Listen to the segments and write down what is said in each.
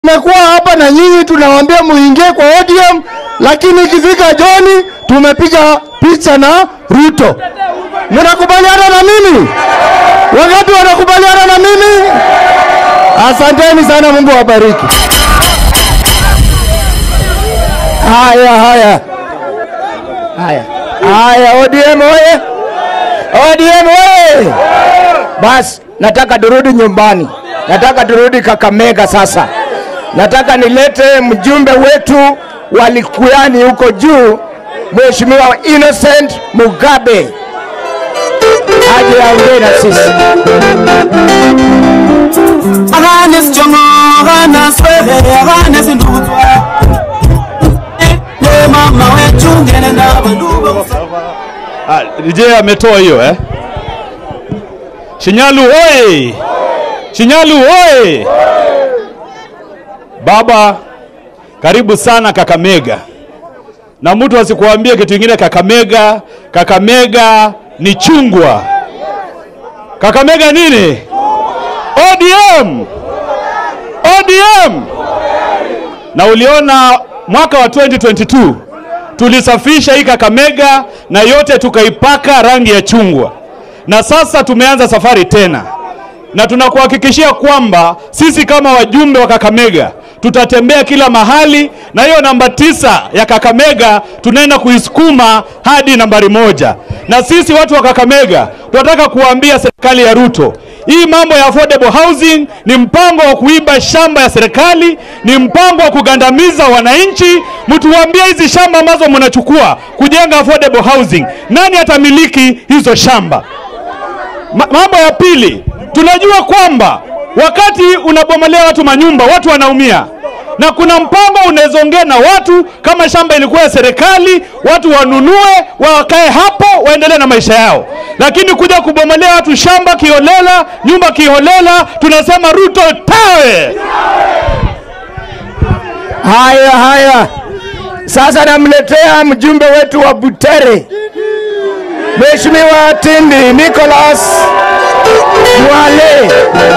Tumekuwa hapa na nyinyi tunawaambia muingie kwa ODM, lakini ikifika Joni tumepiga picha na Ruto. Mnakubaliana na mimi? Wangapi wanakubaliana na mimi? Asanteni sana, Mungu awabariki. Haya, haya, haya, haya, ODM oye! ODM oye! Basi nataka turudi nyumbani, nataka turudi Kakamega sasa. Nataka nilete mjumbe wetu wa Likuyani huko juu, Mheshimiwa Innocent Mugabe aje aongee na sisi. Aganes chongo, aganes wewe, aganes ndutwa. Ne mama wetu ngene na banduba. Ah, je, ametoa hiyo eh? Shinyalu oye! Shinyalu oye! Baba, karibu sana Kakamega, na mtu asikuambie kitu kingine. Kakamega, Kakamega ni chungwa. Kakamega nini? ODM, ODM. Na uliona mwaka wa 2022 tulisafisha hii Kakamega na yote tukaipaka rangi ya chungwa, na sasa tumeanza safari tena, na tunakuhakikishia kwamba sisi kama wajumbe wa Kakamega tutatembea kila mahali, na hiyo namba tisa ya Kakamega tunaenda kuisukuma hadi nambari moja. Na sisi watu wa Kakamega tunataka kuambia serikali ya Ruto, hii mambo ya affordable housing ni mpango wa kuiba shamba ya serikali, ni mpango wa kugandamiza wananchi. Mtuambie hizi shamba ambazo mnachukua kujenga affordable housing, nani atamiliki hizo shamba? Ma mambo ya pili, tunajua kwamba wakati unabomolea watu manyumba, watu wanaumia, na kuna mpango unaweza ongea na watu, kama shamba ilikuwa ya serikali, watu wanunue, wakae hapo, waendelee na maisha yao. Lakini kuja kubomolea watu shamba kiholela, nyumba kiholela, tunasema Ruto tawe. Haya, haya, sasa namletea mjumbe wetu wa Butere, Mheshimiwa Tindi Nicholas Mwale.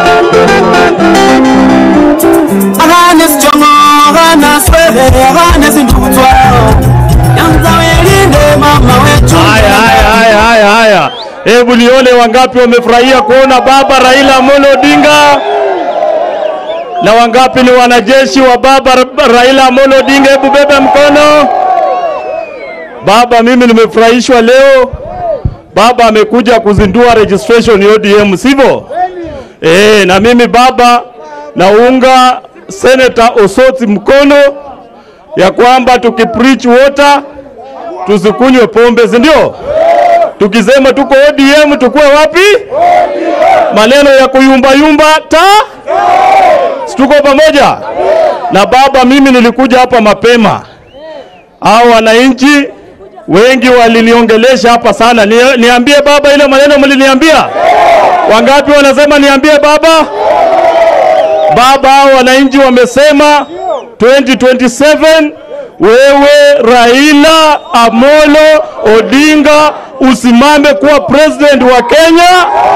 Aganes chongo, aganes wewe, aganes ndutwa. Yanza welinde mama wetu. Haya, haya, haya, haya, haya. Hebu nione wangapi wamefurahia kuona baba Raila Amolo Odinga na wangapi ni wanajeshi wa baba Ra- Raila Amolo Odinga. Hebu bebe mkono. Baba, mimi nimefurahishwa leo. Baba amekuja kuzindua registration ya ODM, sivyo? Eh, na mimi baba naunga Senator Osoti mkono ya kwamba tukipreach water tusikunywe pombe, si ndio? Tukisema tuko ODM tukuwe wapi? Maneno ya kuyumbayumba ta si tuko pamoja na baba. Mimi nilikuja hapa mapema, hao wananchi wengi waliniongelesha hapa sana. Ni, niambie baba ile maneno mliniambia. Wangapi wanasema niambie baba? Baba, hao wananchi wamesema 2027 wewe Raila Amolo Odinga usimame kuwa president wa Kenya,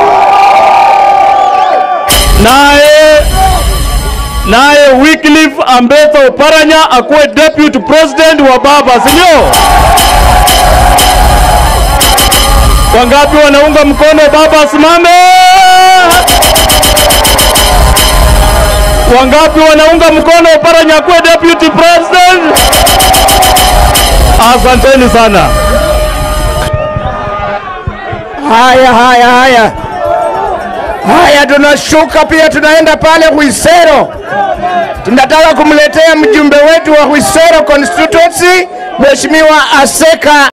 naye naye Wycliffe Ambetsa Oparanya akuwe deputy president wa baba, si ndio? Wangapi wanaunga mkono baba asimame? Wangapi wanaunga mkono Oparanya akuwe deputy president? Asanteni sana. Haya, haya, haya, haya, tunashuka pia, tunaenda pale Hwisero. Tunataka kumletea mjumbe wetu wa Hwisero constituency, Mheshimiwa Aseka